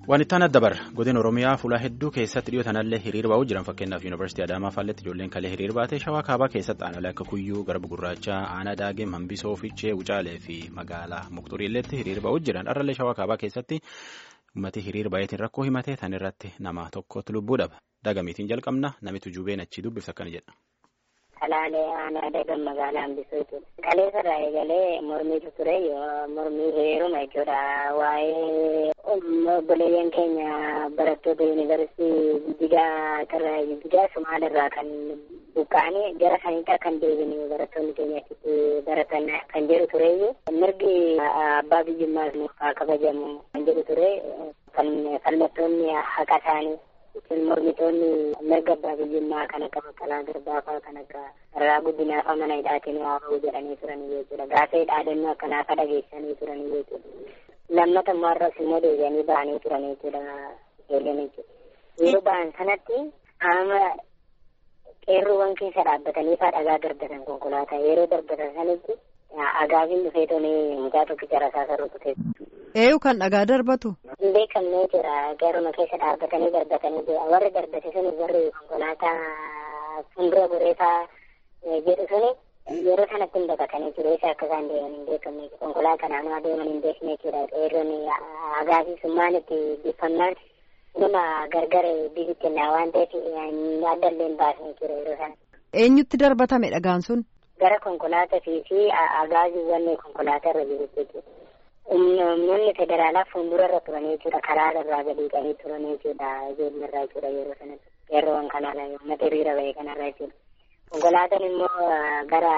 Waan itti aanaa dabar godina Oromiyaa fuula hedduu keessatti dhiyoo tanallee hiriir ba'uu jiran fakkeenyaaf Yuunivarsiitii Adaamaa faalletti ijoolleen kalee hiriir baatee shawaa kaabaa keessatti aanaalee akka Kuyyuu, Garba Gurraachaa, Aanaa Daagee, Hambisoo, Fiichee, Wucaalee fi magaalaa Muqxuriilleetti hiriir ba'uu jiran har'allee shawaa kaabaa keessatti uummati hiriir baay'eetiin rakkoo himatee tan irratti nama tokkotti lubbuu dhaba. Dagamiitiin jalqabna namitu jubeen achii dubbifsa akkana jedha. Kalaalee aanaa dagan magaalaa hambisuu jechuudha. Kaleessa irraa eegalee mormiitu ture mormii hiriiruma jechuudha. Waa'ee obboleeyyan keenya barattoota yuunivarsiitii Jijjigaa irraa Jijjigaa Sumaalirraa kan buqqa'anii gara saniitti akkan deebine barattoonni keenya achitti baratan kan jedhu tureyyuu mirgi abbaa biyyummaas haa kabajamu kan jedhu ture kallattoonni haqa isaanii. Ittiin mormitoonni mirga abbaa biyyummaa kan akka baqqalaa garbaa fa'aa kan akka irraa guddinaa fa'aa mana hidhaatiin waa ba'uu jedhanii turanii jechuudha. Gaafa dhaadannoo akkanaa fa'aa dhageessanii turanii jechuudha. Lammata immoo har'as immoo deebi'anii ba'anii turanii jechuudha. Ijoolleen jechuudha. Yeroo ba'an sanatti qaama qeerroowwan keessa dhaabbatanii fa'aa dhagaa darbatan konkolaataa yeroo darbatan sanitti agaabiin dhufee tolee mucaa tokkicha rasaasa rukute. Eeyu kan dhagaa darbatu. Hin beekamne jira garuma keessa dhaabbatanii darbatanii jira warri darbate suni warri konkolaataa fuuldura goreefaa jedhu suni yeroo sanatti hin baqatanii jiru isa akka isaan deeman hin beekamne konkolaataa naannoo deeman hin beekne jechuudha qeerroon agaafii summaan itti biffannaan nama gargar bibitti naa waan ta'eef addallee hin baasne jira yeroo sana. Eenyutti darbatame dhagaan sun? Gara konkolaataa fi agaaziiwwan konkolaataa irra jiru jechuudha. Humnoonni federaalaa fuuldura irra turan jechuudha. Karaa irraa gadi qabanii turan jechuudha. Ijoollee irraa jechuudha yeroo sanatti. Qeerroowwan kanarra uummata hiriira bahee kanarra jechuudha. Konkolaataan immoo gara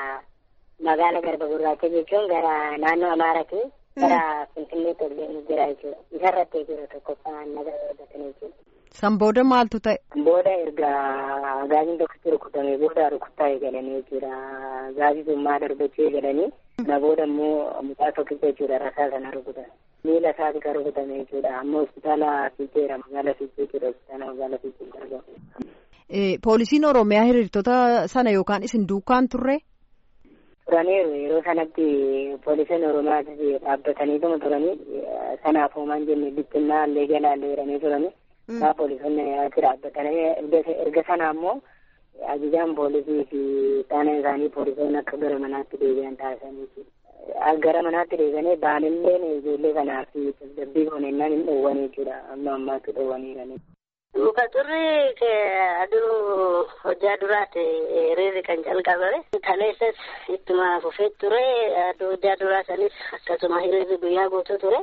magaala Garba Gurraacha jechuun gara naannoo Amaaraati. Gara Finfinneetti ol jira jechuudha. Isarratti jechuudha tokkoffaa naga darbatanii jechuudha. San booda maaltu ta'e? Booda erga gaaziin tokkotti rukutame booda rukuttaa eegalanii jechuudha. Gaazii summaa darbachuu eegalanii. Na booda immoo mucaa tokkicha jechuudha rasaa sana rukutan. Miila isaati kan rukutame jechuudha. Amma hospitaala Fiicheera magaalaa Fiichee jechuudha. Hospitaala magaalaa Fiichee argamu. Poolisiin Oromiyaa hiriirtota sana yookaan isin duukaan turre? Turaniiru yeroo sanatti poolisiin Oromiyaa dhaabbataniituma turanii sanaaf hoomaan jenne bittinnaa illee jalaallee jedhanii turanii. Isaa poolisoonni achi dhaabbatanii erga sana ammoo ajajaan poolisii fi taana isaanii poolisoonni akka gara manaatti deebi'an taasisanii gara manaatti deebi'anii baanilleen ijoollee kanaaf tasgabbii koonennaan hin dhoowwan jechuudha amma ammaatti dhoowwaniirani. Muka turri aduu hojjaa duraati hiriirri kan calqabame kaleessas ittuma fufee ture aduu hojjaa duraa sanis akkasuma hiriirri guyyaa guutuu ture.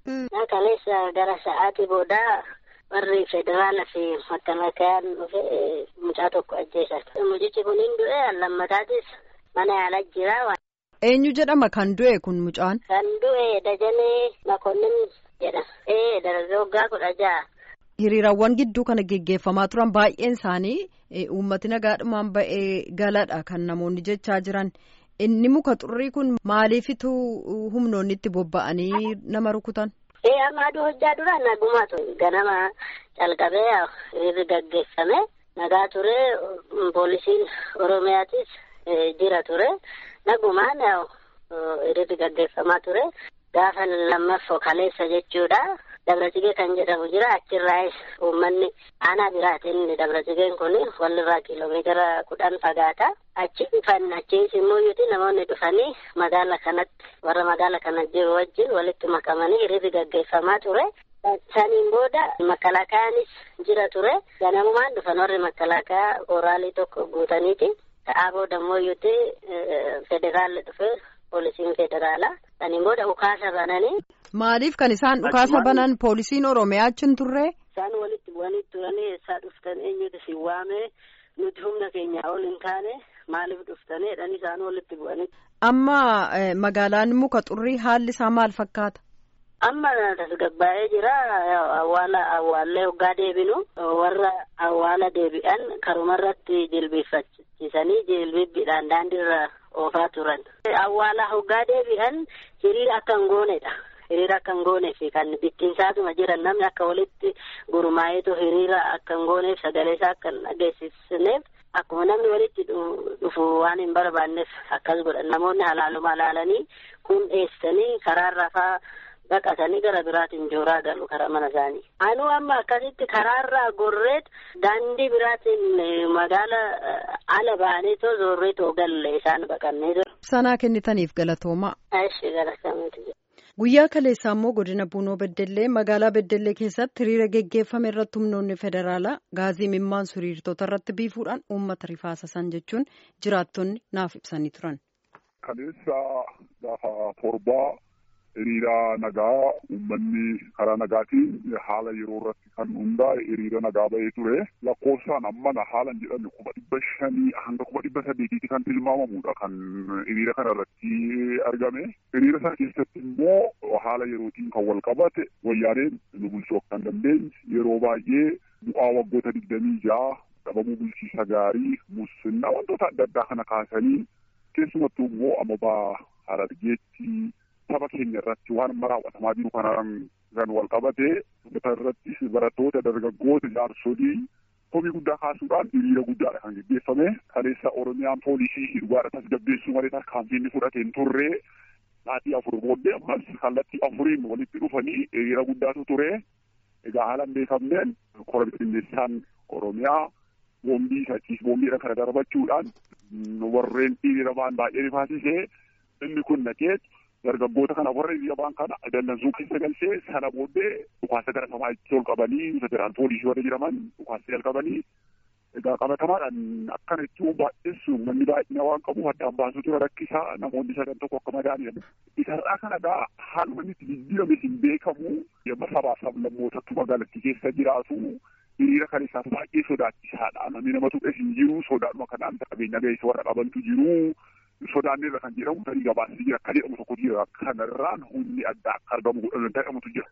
Kaleessa gara sa'aatii boodaa warri federaalaa fi makkalakayaan dhufe mucaa tokko ajjeesan. Mucichi kun hin du'e lammataatis mana yaalaa jira. Eenyu jedhama kan du'e kun mucaan? Kan du'e Dajanee Makonnin jedhama. Ee dargaggoon waggaa kudha jaha. Hiriirawwan gidduu kana geggeeffamaa turan baay'een isaanii uummati nagaadhumaan ba'ee galadha kan namoonni jechaa jiran. Inni muka xurrii kun maaliifitu humnoonni itti bobba'anii nama rukutan? Ee amma aduu hojjaa dura nagumaa ture ganama calqabee hiriirri gaggeeffame nagaa ture poolisiin oromiyaatis jira ture nagumaan hiriirri gaggeeffamaa ture gaafa lammaffoo kaleessa jechuudha dabrasigee kan jedhamu jira achirraas uummanni aanaa biraatiin dabrasigeen kun walirraa kiiloomeetira kudhan fagaata achi dhufan achiis immoo yuuti namoonni dhufanii magaala kanatti warra magaala kana jiru wajjin walitti makamanii hiriirri gaggeeffamaa ture. Saniin booda makalaakaanis jira ture. Ganamumaan dhufan warri makalaakaa oraalii tokko guutaniiti. Ta'aa booda immoo yuuti federaalli dhufe poolisiin federaalaa. Saniin booda dhukaasa bananii. Maaliif kan isaan dhukaasa banan poolisiin Oromiyaa achi turre? Isaan walitti bu'anii turanii eessaa dhuftan eenyutu si waamee nuti humna keenyaa ol hin taane maaliif dhuftanii jedhanii isaan walitti bu'anii. Amma magaalaan muka xurrii haalli isaa maal fakkaata? Amma tasgabbaa'ee jira awwaala awwaallee hoggaa deebinu warra awwaala deebi'an karumarratti jilbiiffachiisanii jilbibbiidhaan daandiirra oofaa turan. Awwaala hoggaa deebi'an hiriira akka hin goonedha. Hiriira akka hin gooneef kan bittinsaatuma jiran namni akka walitti gurmaa'eetu hiriira akka hin gooneef sagalee isaa akka hin dhageessisneef akkuma namni walitti dhufu waan hin barbaanneef akkas godhan namoonni halaaluma ilaalanii kun dheessanii karaarra faa baqatanii gara biraatiin jooraa galu karaa mana isaanii. Anuu amma akkasitti karaarraa gorreet daandii biraatiin magaala ala ba'anii too zoorree too galle isaan baqannee jiru. Sanaa kennitaniif galatoomaa. Ashi galatamuuti. Guyyaa kaleessaa immoo godina Buunoo Beddellee magaalaa Beddellee keessatti hiriira geggeeffame irratti humnoonni federaalaa gaazii mimmaan suriirtota irratti biifuudhaan uummata rifaasasan jechuun jiraattonni naaf ibsanii turan. Kaleessa gaafa torbaa hiriira nagaa uummanni karaa nagaatiin haala yeroo irratti kan hundaa'e hiriira nagaa ba'ee ture. Lakkoofsaan ammana haala hin jedhamne kuma dhibba shanii hanga kuma dhibba sadeetiitti kan tilmaamamudha kan hiriira kana irratti argame. Hiriira sana keessatti immoo haala yerootiin kan wal qabate wayyaaneen nu bulchuu kan dandeenye yeroo baay'ee bu'aa waggoota digdamii ja'a dhabamuu bulchiisa gaarii musinnaa wantoota adda addaa kana kaasanii keessumattuu immoo amabaa harargeetti saba keenya irratti waan amma raawwatamaa jiru kanaan kan wal qabate uummata irrattis barattoota dargaggoota jaarsolii komii guddaa kaasuudhaan hiriira guddaadha kan geggeeffame kaleessa oromiyaan poolisii hidhugaadha tasgabbeessuu malee tarkaanfiin fudhate hin turre sa'aatii afur booddee ammas kallattii afuriin walitti dhufanii hiriira guddaatu ture egaa haala hin beekamneen kora bittinneessaan oromiyaa boombii sachiis boombiidha kana darbachuudhaan warreen hiriira ba'an baay'ee rifaasisee inni kun naqeet dargaggoota kana warra hiriira ba'an kana dallansuu keessa galchee sana booddee dhukaasa gara samaa itti ol qabanii federaal poolisii warra jedhaman dhukaasa jalqabanii egaa qabatamaadhaan akkana jechuun baay'eessu manni baay'ina waan qabuuf addaan baasuu tura rakkisaa namoonni sadan tokko akka madaaniidha. Isarraa kana egaa haaluma inni itti jijjiirame hin beekamu yemma sabaaf sablammootatti magaalattii keessa jiraatu hiriira kan isaaf baay'ee sodaachisaadha. Namni nama tuqes hin jiru sodaadhuma kanaan qabeenya gaheessa warra qabantu jiru. Sodaanneerra kan jedhamu tarii gabaasni jira akka jedhamu tokko jira kanarraan humni addaa akka argamu jedhamutu jira.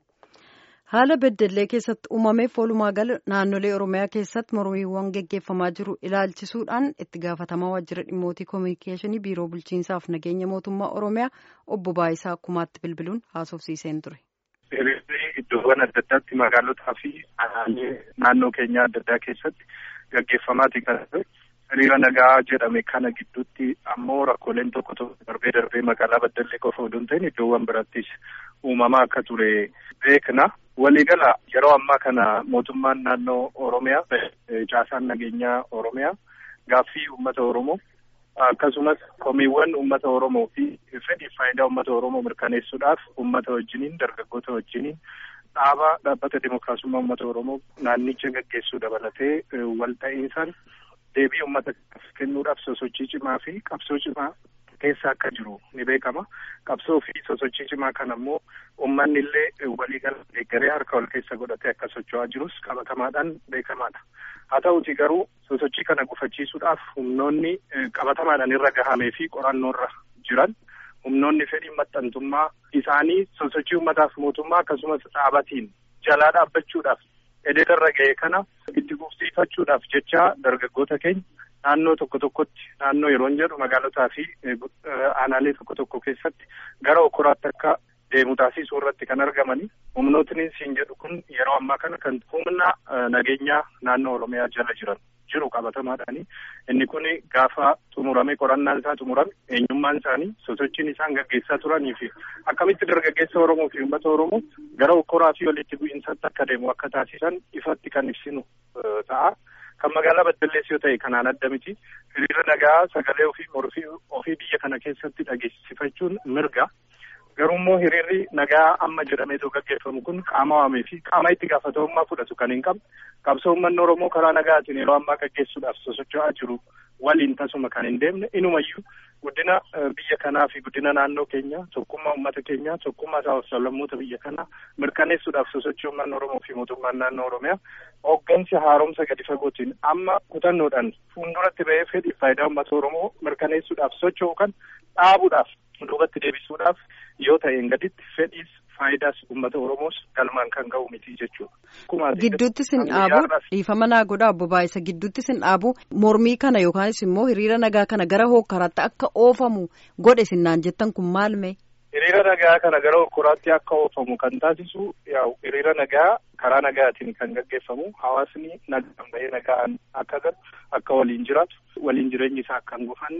Haala beddellee keessatti uumameef walumaa gala naannolee Oromiyaa keessatti mormiiwwan geggeeffamaa jiru ilaalchisuudhaan itti gaafatamaa waajjira dhimmootii koominikeeshinii biiroo bulchiinsaaf nageenya mootummaa Oromiyaa obbo Baayisaa Kumaatti bilbiluun haasofsiiseen ture. Hiriirri iddoowwan adda addaatti magaalotaa fi aanaalee naannoo keenyaa adda addaa keessatti gaggeeffamaati kan ture. Hiriira nagaa jedhame kana gidduutti ammoo rakkooleen tokko tokko darbee darbee magaalaa Beddellee qofa odoo hin ta'in iddoowwan birattis uumamaa akka ture beekna. Waliigala yeroo ammaa kana mootummaan naannoo Oromiyaa caasaan nageenyaa Oromiyaa gaaffii uummata Oromoo akkasumas komiiwwan uummata Oromoo fi fedhiif faayidaa uummata Oromoo mirkaneessuudhaaf uummata wajjiniin dargaggoota wajjiniin dhaaba dhaabbata dimookiraasummaa uummata Oromoo naannicha gaggeessuu dabalatee wal ta'iinsaan deebii uummata kennuudhaaf sosochii cimaa fi qabsoo cimaa keessa akka jiru ni beekama. Qabsoo fi sosochii cimaa kana immoo uummanni illee waliigala deeggaree harka wal keessa godhatee akka socho'aa jirus qabatamaadhaan beekamaadha. Haa ta'uti garuu sosochii kana gufachiisuudhaaf humnoonni qabatamaadhaan irra gahamee fi qorannoorra jiran humnoonni fedhii maxxantummaa isaanii sosochii uummataaf mootummaa akkasumas dhaabatiin jalaa dhaabbachuudhaaf edeetarra ga'e kana itti gufsiifachuudhaaf jecha dargaggoota keenya naannoo tokko tokkotti naannoo yeroon jedhu magaalotaa fi aanaalee tokko tokko keessatti gara okoraatti akka deemu taasisuu irratti kan argamani. Humnootni siin jedhu kun yeroo ammaa kana kan humna nageenyaa naannoo Oromiyaa jala jiran jiru qabatamaadhaani. Inni kun gaafa xumurame qorannaan isaa xumurame eenyummaan isaanii sosochiin isaan gaggeessaa turanii fi akkamitti dargaggeessa Oromoo fi uummata Oromoo gara okoraa fi walitti bu'iinsaatti akka deemu akka taasisan ifatti kan ibsinu ta'a. Kan magaalaa Beddellees yoo ta'e kanaan adda miti. Hiriira nagaa sagalee ofii morfii ofii biyya kana keessatti dhageessifachuun mirga. Garuu immoo hiriirri nagaa amma jedhameetoo gaggeeffamu kun qaama waamee fi qaama itti gaafatamummaa fudhatu kan hin qabne qabsoo uummanni Oromoo karaa nagaatiin yeroo ammaa gaggeessuudhaaf sosocho'aa jiru waliin tasuma kan hin deemne inumayyuu guddina biyya kanaa fi guddina naannoo keenyaa tokkummaa uummata keenyaa tokkummaa sabaaf sablammoota biyya kanaa mirkaneessuudhaaf sosochii uummanni Oromoo fi mootummaan naannoo Oromiyaa hooggansi haaromsa gadi fagootiin amma kutannoodhaan fuulduratti ba'ee fedhii faayidaa uummata Oromoo mirkaneessuudhaaf socho'u kan dhaabuudhaaf duubatti deebisuudhaaf yoo ta'een gaditti fedhiis faayidaas uummata Oromoos galmaan kan ga'u miti jechuudha. Gidduutti sin dhaabu dhiifama naa godha obbo Baayisa gidduutti sin dhaabu mormii kana yookaanis immoo hiriira nagaa kana gara hokkaraatti akka oofamu godhe sinnaan jettan kun maal mee? Hiriira nagaa kana gara hokkaraatti akka oofamu kan taasisu yaa'u hiriira nagaa karaa nagaatiin kan gaggeeffamu hawaasni nagaan bahee nagaan akka galu akka waliin jiraatu waliin jireenyi isaa akka hin gufanne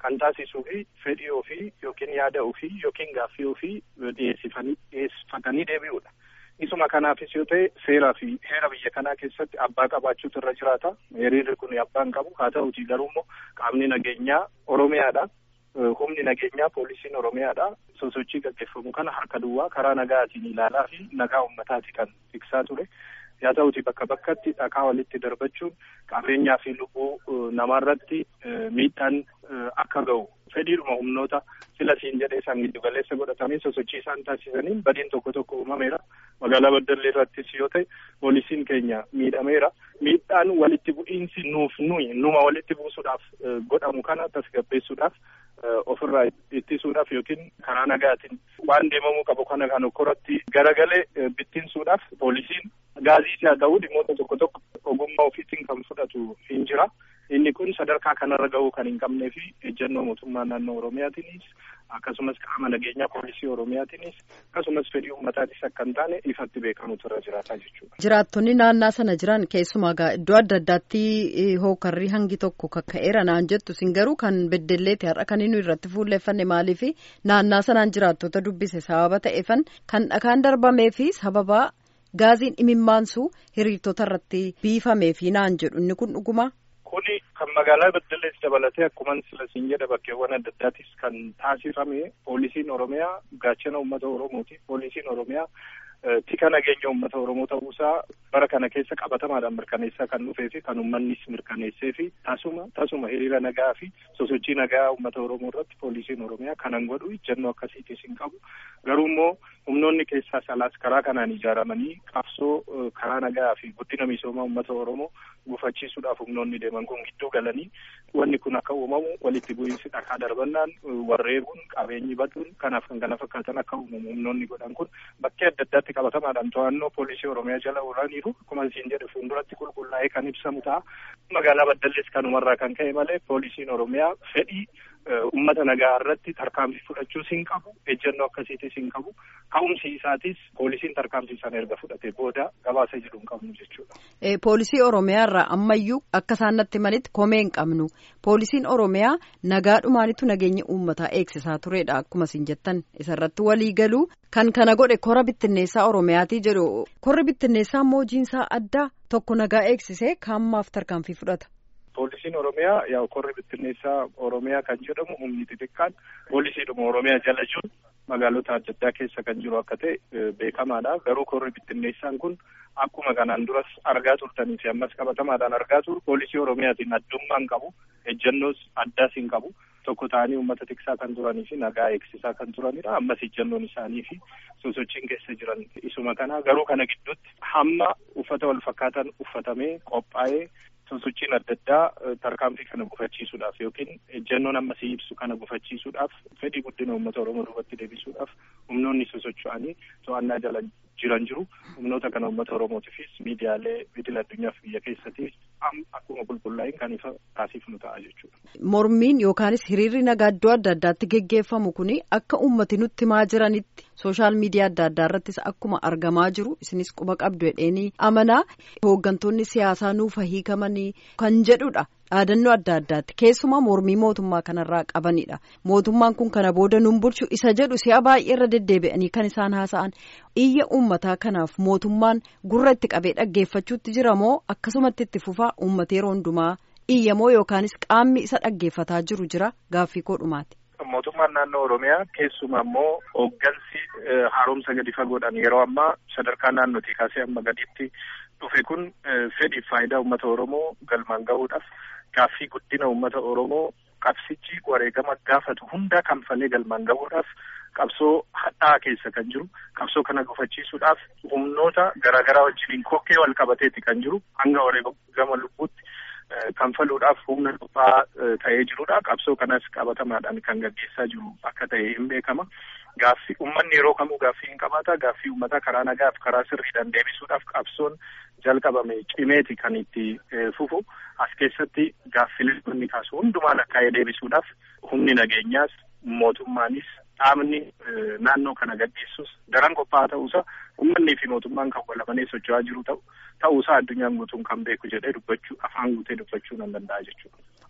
kan taasisuu fi fedhii ofii yookiin yaada ofii yookiin gaaffii ofii dhiyeessifatanii deebi'uudha. Isuma kanaafis yoo ta'e seeraa fi heera biyya kanaa keessatti abbaa qabaachuutu irra jiraata. Hiriirri kun abbaan qabu haa ta'uuti garuu immoo qaamni nageenyaa Oromiyaadha. Humni nageenyaa poolisiin Oromiyaadha. Sosochii gaggeeffamu kana harka duwwaa karaa nagaatiin ilaalaa fi nagaa uummataati kan tiksaa ture. Haa ta'uuti bakka bakkatti dhakaa walitti darbachuun qabeenyaa fi lubbuu namaarratti miidhaan akka ga'u fedhiidhuma humnoota sila siin jedhee isaan giddu galeessa godhatanii sosochii isaan taasisaniin badiin tokko tokko uumameera. Magaalaa Baddallee irrattis yoo ta'e poolisiin keenya miidhameera. Miidhaan walitti bu'iinsi nuuf nuyi numa walitti buusuudhaaf godhamu kana tasgabbeessuudhaaf ofirraa ittisuudhaaf yookiin karaa nagaatiin waan deemamuu qabu kana kan okkoratti garagalee bittinsuudhaaf poolisiin gaazii haa ta'uu dhimmoota tokko tokko ogummaa ofiitiin kan fudhatu hin jira. Inni kun sadarkaa kanarra gahuu kan hin qabnee fi ejjennoo mootummaa naannoo Oromiyaatiinis akkasumas qaama nageenyaa poolisii Oromiyaatiinis akkasumas fedhii uummataatiis akka hin taane ifatti beekamutu irra jiraata jechuudha. Jiraattonni naannaa sana jiran keessumaa iddoo adda addaatti hookarrii hangi tokko kakka'eera naan jettu sin garuu kan beddelleeti har'a kan inni irratti fuulleeffanne maaliif naannaa sanaan jiraattota dubbise sababa ta'eefan kan dhakaan darbamee fi sababa gaaziin imimmaansu hiriirtota irratti biifamee fi naan jedhu inni kun dhuguma. Kuni kan magaalaa Baddallees dabalatee akkuma sila siin jedha bakkeewwan adda addaattis kan taasifame poolisiin Oromiyaa gaachana uummata Oromooti. Poolisiin Oromiyaa tika nageenya uummata Oromoo ta'uusaa bara kana keessa qabatamaadhaan mirkaneessaa kan dhufee fi kan uummannis mirkaneessee fi tasuma tasuma hiriira nagaa fi sosochii nagaa uummata Oromoo irratti poolisiin Oromiyaa kanan godhu ejjennoo akkasiitis hin qabu. Garuu immoo humnoonni keessaa salaas karaa kanaan ijaaramanii qabsoo karaa nagaa fi guddina misoomaa uummata Oromoo gufachiisuudhaaf humnoonni deeman kun gidduu galanii wanni kun akka uumamu walitti bu'iinsi dhakaa darbannaan warreebuun qabeenyi baduun kanaaf kan kana fakkaatan akka uumamu humnoonni godhan kun bakkee adda addaatti qabatamaadhaan to'annoo poolisii Oromiyaa jala oolaniiru akkuma siin jedhe fuulduratti qulqullaa'ee kan ibsamu ta'a. Magaalaa Baddallees kanumarraa kan ka'e malee poolisiin Oromiyaa fedhii uummata nagaa irratti tarkaanfii fudhachuus hin qabu ejjennoo akkasiitis hin qabu ka'umsi isaatis poolisiin tarkaanfii sana erga fudhate booda gabaasa jedhu hin qabnu jechuudha. Poolisii Oromiyaa irraa ammayyuu akka isaan natti manitti komee hin qabnu poolisiin Oromiyaa nagaadhumaanitu nageenya uummataa eegsisaa turedha akkuma isin jettan isarratti walii galuu kan kana godhe kora bittinneessaa Oromiyaatii jedhu korri bittinneessaa immoo hojiinsaa addaa tokko nagaa eegsisee kaammaaf tarkaanfii fudhata. Poolisiin Oromiyaa yaa korri bittinneessaa Oromiyaa kan jedhamu humni xixiqqaan poolisiidhuma Oromiyaa jala jiru magaalota adda addaa keessa kan jiru akka ta'e beekamaadha. Garuu korri bittinneessaan kun akkuma kanaan duras argaa turtanii fi ammas qabatamaadhaan argaa turu poolisii Oromiyaatiin addummaan qabu ejjennoos addaas hin qabu. Tokko ta'anii uummata tiksaa kan turanii fi nagaa eegsisaa kan turanidha. Ammas ejjennoon isaanii fi sosochiin keessa jiran isuma kana garuu kana gidduutti hamma uffata wal fakkaatan uffatamee qophaa'ee sosochiin adda addaa tarkaanfii kana gufachiisuudhaaf yookiin ejjennoon amma si ibsu kana gufachiisuudhaaf fedhii guddina uummata Oromoo duubatti deebisuudhaaf humnoonni sosocho'anii to'annaa jala jiran jiru. Humnoota kana uummata Oromootiifis miidiyaalee idil addunyaaf biyya keessatti akkuma qulqullaa'in kan ifa taasifnu ta'a jechuudha. Mormiin yookaanis hiriirri nagaa iddoo adda addaatti geggeeffamu kuni akka uummati nutti himaa jiranitti sooshaal miidiyaa adda addaa irrattis akkuma argamaa jiru isinis quba qabdu jedheenii amanaa hooggantoonni siyaasaa nuuf hiikamanii kan jedhudha. dhaadannoo adda addaatti keessumaa mormii mootummaa kanarraa qabanidha mootummaan kun kana booda nun bulchu isa jedhu si'a baay'ee irra deddeebi'anii kan isaan haasa'an iyya uummataa kanaaf mootummaan gurra itti qabee dhaggeeffachuutti jira moo akkasumatti itti fufaa uummata yeroo hundumaa iyyamoo yookaanis qaamni isa dhaggeeffataa jiru jira gaaffii koodhumaati. mootummaan naannoo oromiyaa keessumaa immoo hooggansi haaromsa gadi fagoodhaan yeroo ammaa sadarkaa naannootii kaasee amma gaditti dhufe kun fedhiif faayidaa uummata oromoo galmaan gahuudhaaf gaaffii guddina uummata oromoo qabsichi wareegama gaafatu hunda kanfalee galmaan gahuudhaaf qabsoo hadhaa keessa kan jiru qabsoo kana gufachiisuudhaaf humnoota garaagaraa wajjiniin kokkee wal qabateeti kan jiru hanga wareegama lubbuutti kanfaluudhaaf humna dhuunfaa ta'ee jirudha. Qabsoo kanas qabatamaadhaan kan gaggeessaa jiru akka ta'e hin beekama. Gaaffii uummanni yeroo kamuu gaaffii hin qabaata. Gaaffii uummataa karaa nagaaf karaa sirriidhaan deebisuudhaaf qabsoon jalqabame cimeeti kan itti fufu. As keessatti gaaffilee inni kaasu hundumaa lakkaa'ee deebisuudhaaf humni nageenyaas mootummaanis dhaabni naannoo kana gaggeessus daran qophaa'aa ta'uusaa uummanni fi mootummaan kan walamanii socho'aa jiru ta'u ta'uusaa addunyaan guutuun kan beeku jedhee dubbachuu afaan guutee dubbachuu nan danda'a jechuudha.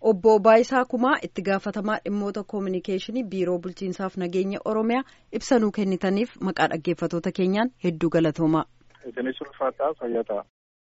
obbo Baayisaa Kumaa itti gaafatamaa dhimmoota koominikeeshinii biiroo bulchiinsaaf nageenya Oromiyaa ibsa nuu kennitaniif maqaa dhaggeeffatoota keenyaan hedduu galatoomaa. Isinis ulfaataa fayyataa.